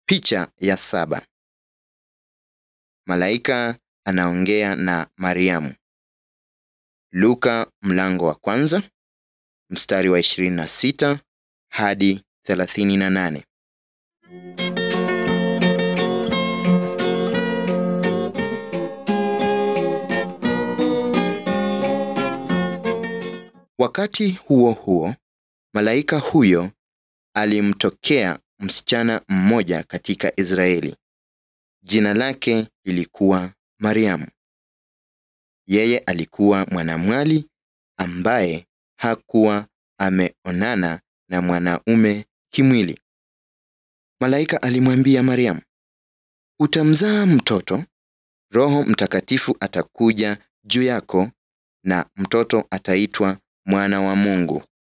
Picha ya saba. Malaika anaongea na Mariamu. Luka mlango wa kwanza mstari wa 26 hadi 38. Wakati huo huo, malaika huyo alimtokea msichana mmoja katika Israeli. Jina lake lilikuwa Mariamu. Yeye alikuwa mwanamwali ambaye hakuwa ameonana na mwanaume kimwili. Malaika alimwambia Mariamu, utamzaa mtoto, Roho Mtakatifu atakuja juu yako na mtoto ataitwa mwana wa Mungu.